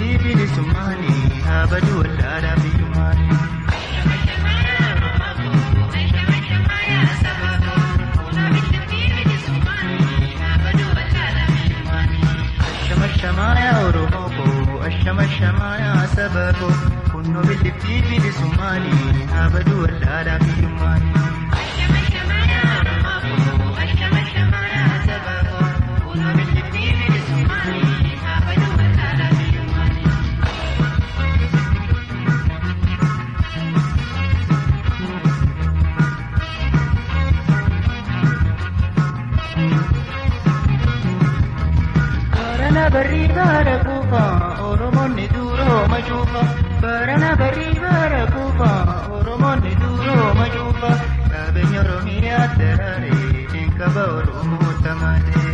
bilisummaanii bilisummaanii haa badu wallaalaa biyyummaanii. Ashamashamaaya Oromoo koo ashamashamaaya saba koo kunnoo billiftii bilisummaanii haa badu wallaalaa biyyummaanii. Barana barrii bara kuufa Oromoonni duuroo majuufa. Barana barrii bara kuufa Oromoonni duuroo majuufa. Qabeenya Oromiyaa daraaree eenkaba Oromoo tamalee.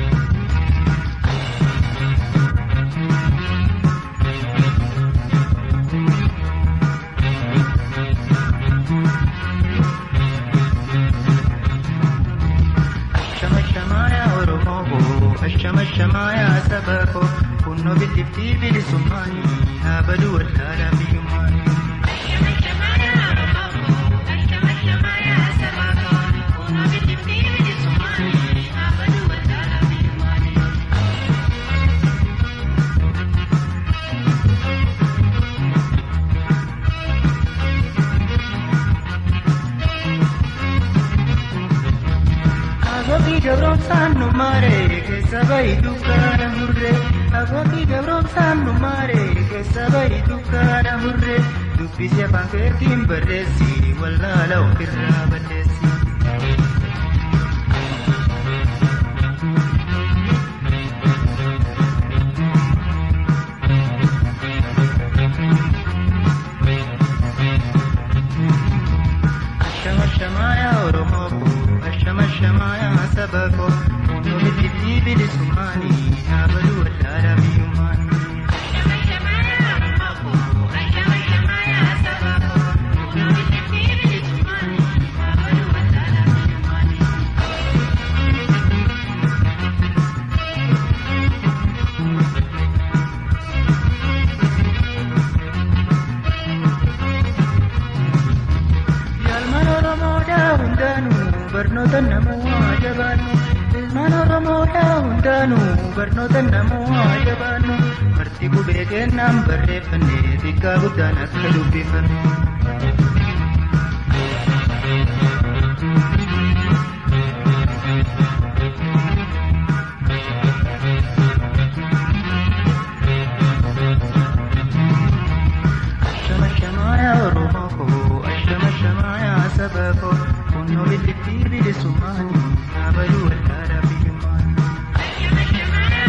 Ashamashamaaya Oromoo koo ashamashamaaya saba koo kunnoo billiftii bilisummaanii haa badu wallaalaa biyyummaanii. Agootii gabroomsaan nu maaree keessa bahi dukkaana murree. Agootii gabroomsaan nu maaree keessa bahi dukkaana murree. Dubbisee afaan keetiin barreessi wallaala ofirraa balleessi. Ashamashamaaya Oromoo koo ashamashamaaya saba koo kunnoo billiftii bilisummaanii haa badu wallaalaa biyyummaanii. Ilmaan Oromoodhaa hundaanuu barnoota namuuhaa jabaannu. Ilmaan Oromoodhaa hundaanuu barnoota namuuhaa jabaannu. Barti qubee kennaan barreeffannee xiqqaa guddaan akka dubbifannu. Ashamashamaaya Oromoo koo ashamashamaaya saba koo kunnoo billiftii bilisummaanii haa badu wallaalaa biyyummaanii.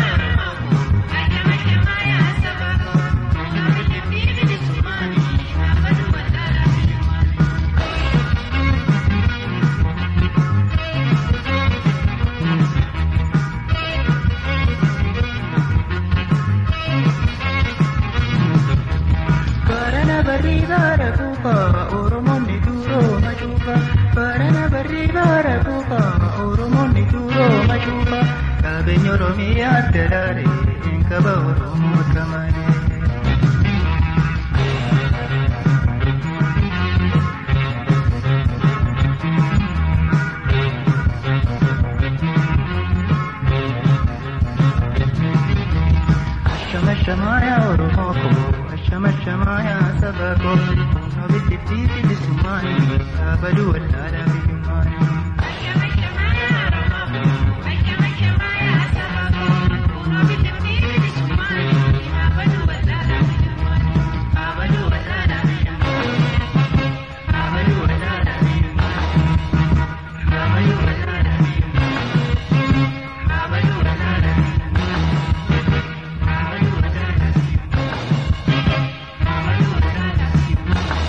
Barana barrii bara kuufa Oromoonni duuroo majuufa. Barana barrii bara kuufa Oromoonni duuroo majuufa. Qabeenya Oromiyaa daraaree eenkaba Oromoo tamalee. Ashamashamaaya Oromoo koo ashamashamaaya saba koo kunnoo billiftii bilisummaanii haa badu wallaalaa